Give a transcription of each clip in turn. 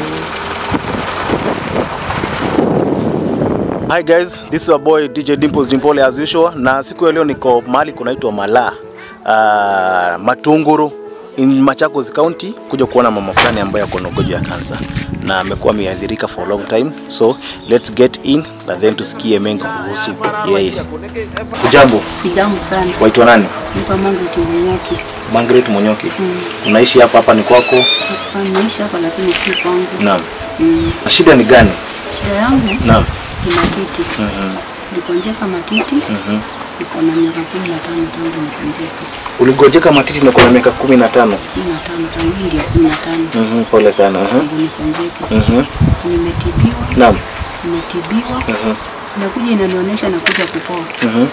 Hi guys, this is your boy DJ Dimples Dimpole as usual, na siku ya leo niko mahali kunaitwa Malaa uh, Matunguru in Machakos County kuja kuona mama fulani ambaye ako na ugonjwa ya kansa na amekuwa ameathirika for a long time, so let's get in na then tusikie mengi kuhusu yeye. Ujambo, Sijambo sana. waitwa nani? Niko Margaret Munyoki. Margaret Monyoki. Mm. Unaishi hapa hapa ni kwako? Hapa naishi hapa lakini si kwangu. Naam. Mm. Na shida ni gani? Shida yangu Naam. ni matiti. Mhm. Nikonjeka matiti. Mhm. Niko na miaka kumi na tano tangu nikonjeka. Uligojeka matiti na kuna miaka kumi na tano. Kumi na tano tangu hii ndio kumi na tano Mhm. Pole sana. Mhm. tangu nikonjeka. Mhm. Nimetibiwa, Naam. nimetibiwa. Mhm. Inakuja inanionyesha nakuja kupoa. Mhm.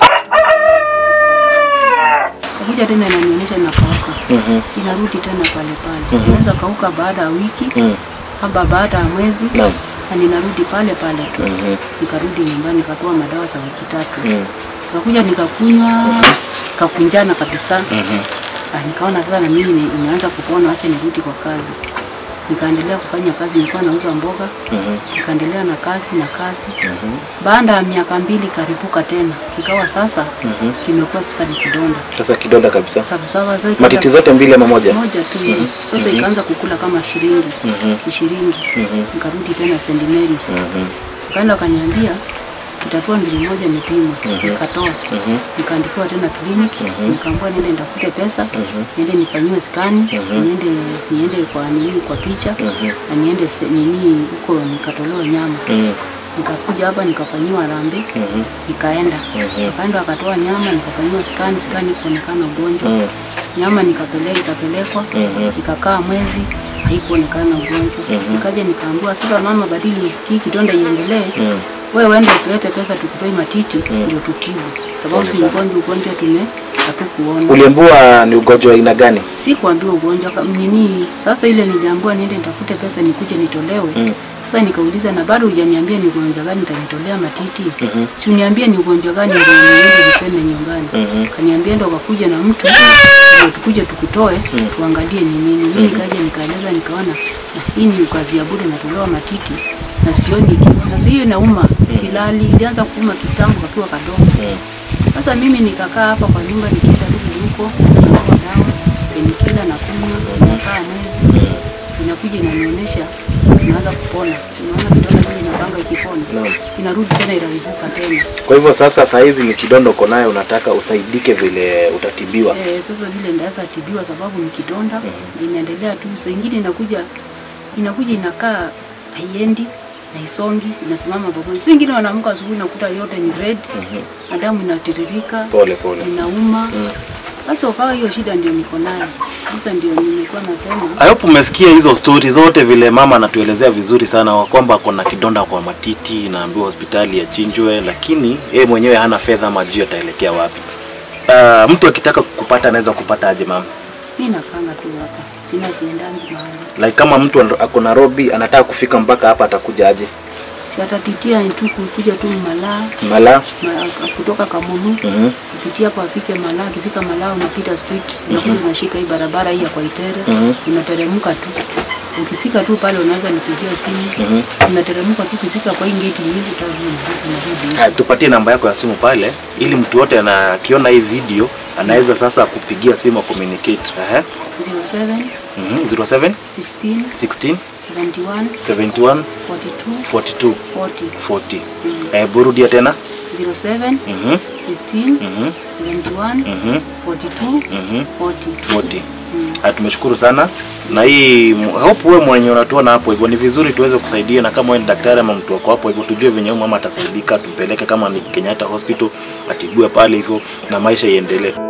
Nakuja tena inanionyesha nakauka. Mhm. Inarudi tena pale pale. Inaweza kauka baada ya wiki, Mhm. haba baada ya mwezi. Naam. Na ninarudi pale pale tu. Mhm. nikarudi nyumbani nikatoa madawa za wiki tatu Mhm. nikakuja nikakunywa kakunjana kabisa Mhm. ah, nikaona sasa na mimi ni- nimeanza kupona acha nirudi kwa kazi nikaendelea kufanya kazi nilikuwa nauza mboga Mhm. nikaendelea na kazi na kazi Mhm. baada ya miaka mbili karibuka tena ikawa sasa Mhm. kimekuwa sasa ni kidonda Sasa kidonda kabisa. kabisa sasa ikaanza- Matiti zote mbili ama moja? moja tu sasa ikaanza kukula kama shilingi Mhm. ishirini Mhm. nikarudi tena St Mary's Mhm. Kaenda akaniambia kitatua mbili moja nipimwe, nikatoa Mhm. nikaandikiwa tena kliniki, nikaambiwa niende nitafute pesa, Mhm. niende nifanyiwe skani, niende niende kwa nini kwa picha na niende se- nini huko nikatolewa nyama. Mhm. Nikakuja hapa nikafanyiwa rambi, Mhm. nikaenda nikaenda akatoa nyama, nikafanyiwa skani, skani kuonekana ugonjwa Mhm. nyama nikapeleka ikapelekwa Mhm. ikakaa mwezi haikuonekana ugonjwa nikaja nikaambiwa sasa mama badili hii kidonda iendelee Mhm. wewe uende tulete pesa tukutoi matiti ndio tutibu sababu si ugonjwa ugonjwa tume hatukuona Uliambiwa ni ugonjwa aina gani? si kuambiwa ugonjwa kama nini sasa ile niliambiwa niende nitafute pesa nikuje nitolewe Mm. sasa nikauliza na bado hujaniambia ni ugonjwa gani nitanitolea matiti Mhm. si uniambie ni ugonjwa gani ndio niende niseme nyumbani Mhm. kaniambia ndo kakuja na mtu ndio tukuje tukutoe tuangalie ni nini mimi nikaja nikaeleza nikaona "Ah, hii ni kazi ya bure natolewa matiti na sioni ikiwa na sasa hiyo inauma silali ilianza kuuma kitambo kakiwa kadogo sasa mimi nikakaa hapa kwa nyumba nikienda rudi huko nakuwa dawa penikila na kunywa nakaa mwezi inakuja inanionyesha sasa tunaanza kupona si unaona kidonda vile inapanga ikipona Naam. inarudi tena inarivuka tena Kwa hivyo sasa saa hizi ni kidonda uko nayo, unataka usaidike vile utatibiwa. Eh, sasa vile ndaweza tibiwa sababu ni kidonda inaendelea tu. Saa ingine inakuja inakuja inakaa haiendi na isongi inasimama pamoja. Saa ingine wanaamka asubuhi nakuta yote ni red na damu inatiririka Pole pole. inauma. Sasa ukawa hiyo shida ndio niko nayo. Sasa ndio nilikuwa nasema I hope umesikia hizo stori zote vile mama anatuelezea vizuri sana wa kwamba ako na kidonda kwa matiti, naambiwa hospitali achinjwe, lakini yeye mwenyewe hana fedha ama juu ataelekea wapi. Uh, mtu akitaka kupata anaweza kupata aje mama? mimi nakanga tu hapa, sina shiendangi mahali. Like kama mtu an- ako Nairobi anataka kufika mpaka hapa atakuja aje? Si atapitia tu kuja tu Malaa Mala? ma- kutoka Kamulu Mhm. kupitia hapo afike Malaa. Akifika Malaa unapita street unakuja unashika hii barabara hii ya kwa Itere Mhm. unateremka tu. Ukifika tu pale unaweza nipigia simu Mhm. unateremka tu, ukifika kwa hii gate hivi utarudi unarudi. Haya, tupatie namba yako ya simu pale ili mtu yote ana- akiona hii video anaweza sasa kupigia simu communicate. Ehe. 07 Mhm. 07 16 16 71 71 42 42 40 40. Eh, burudia tena. 07 Mhm. 16 Mhm. 71 Mhm. 42 Mhm. 40 40. Ah, tumeshukuru sana na hii m- hope wewe mwenye unatuona hapo hivyo ni vizuri tuweze kusaidia, na kama wewe ni daktari ama mtu wako hapo hivyo, tujue venye huyu mama atasaidika, tumpeleke kama ni Kenyatta Hospital atibiwe pale hivyo na maisha iendelee.